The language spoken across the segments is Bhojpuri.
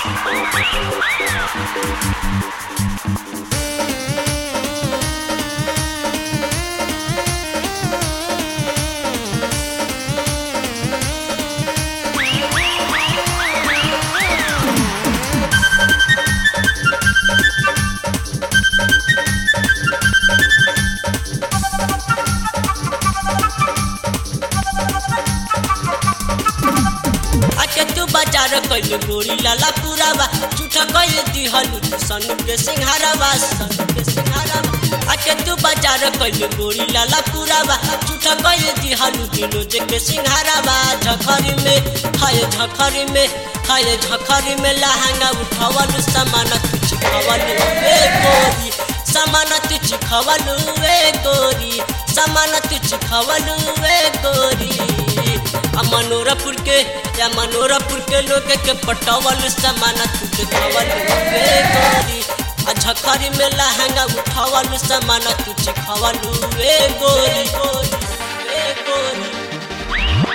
आके तू बाजार कैल गोरी लाला पुरावा झूठा कैल दिहलू तू सनु के सिंहारावा सनु के सिंहारावा आके तू बाजार कैल गोरी लाला पुरावा झूठा कैल दिहलू दिनो जे के सिंहारावा झखरी में हाय झखरी में हाय झखरी में लहंगा उठावलू सामान तू चिखावलू ए गोरी सामान तू चिखावलू ए गोरी सामान तू चिखावलू ए गोरी आ मनोरपुर के या मनोरपुर के लोग के पटवल सामान तू देखावल रे गोरी आ झखरी में लहंगा उठावल सामान तू चिखावल रे गोरी गोरी रे गोरी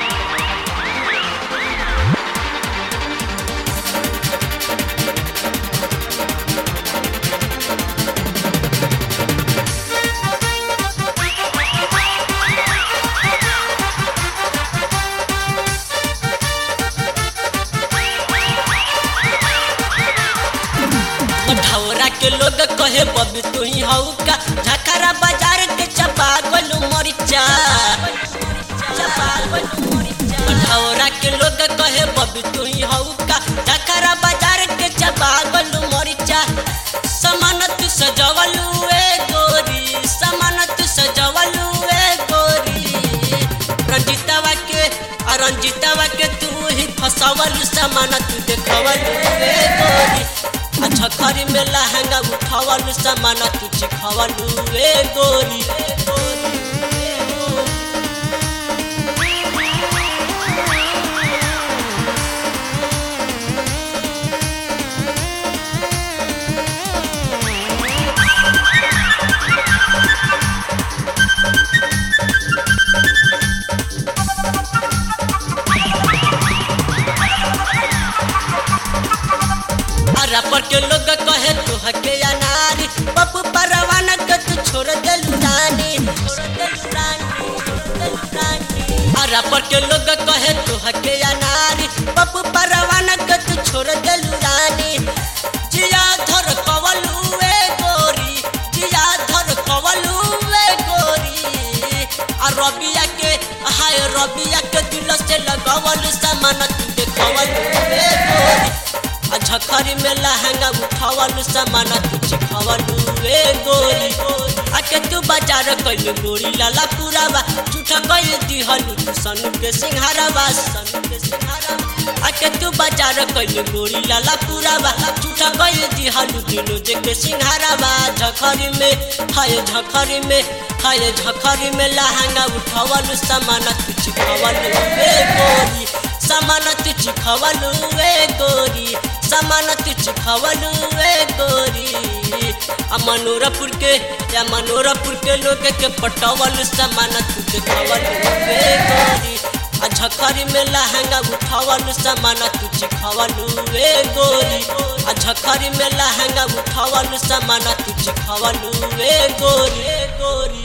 मठौरा के लोग कहे बबी तू ही हऊ का झखरा बाजार के चपा गोलू मरिचा चपा गोलू मरिचा मठौरा के लोग कहे बबी तू ही हऊ का झखरा बाजार के चपा गोलू मरिचा समानत सजवलू ए गोरी समानत सजवलू ए गोरी रंजितवा के आ रंजितवा के तू ही फसवल समानत देखवल ए गोरी आ झखरी में लहंगा उठावल सामान तू चिखावल रे गोरी रे गोरी, रे गोरी। अरा पर के लोग कहे तू हके अनारी पप्पू परवाना के तू छोड़ देलू रानी छोड़ देलू रानी छोड़ देलू रानी अरा पर के लोग कहे तू हके अनारी पप्पू परवाना के तू छोड़ देलू रानी जिया धर कवलू ए गोरी जिया धर कवलू ए गोरी आ रबिया के हाय रबिया के दिल से लगावल सामान तू देखवल ए गोरी आ झखरी में लहंगा उठावल सामान तू चिखावल रे गोरी आके तू बाजार कैल गोरी लाला पुरावा झूठा कैल दिहलू तू सनु के सिंहारावा सनु के सिंहारावा आके तू बाजार कैल गोरी लाला पुरावा झूठा कैल दिहलू दिनो जे के सिंहारावा झखरी में हाय झखरी में हाय झखरी में लहंगा उठावल सामान तू चिखावल रे गोरी सामान तू चिखावल रे गोरी सामान तू चिखावल रे गोरी आ मनोरपुर के या मनोरपुर के लोग के पटवल सामान तू देखावल रे गोरी आ झखरी में लहंगा उठावल सामान तू चिखावल रे गोरी आ झखरी में लहंगा उठावल सामान तू चिखावल रे गोरी रे गोरी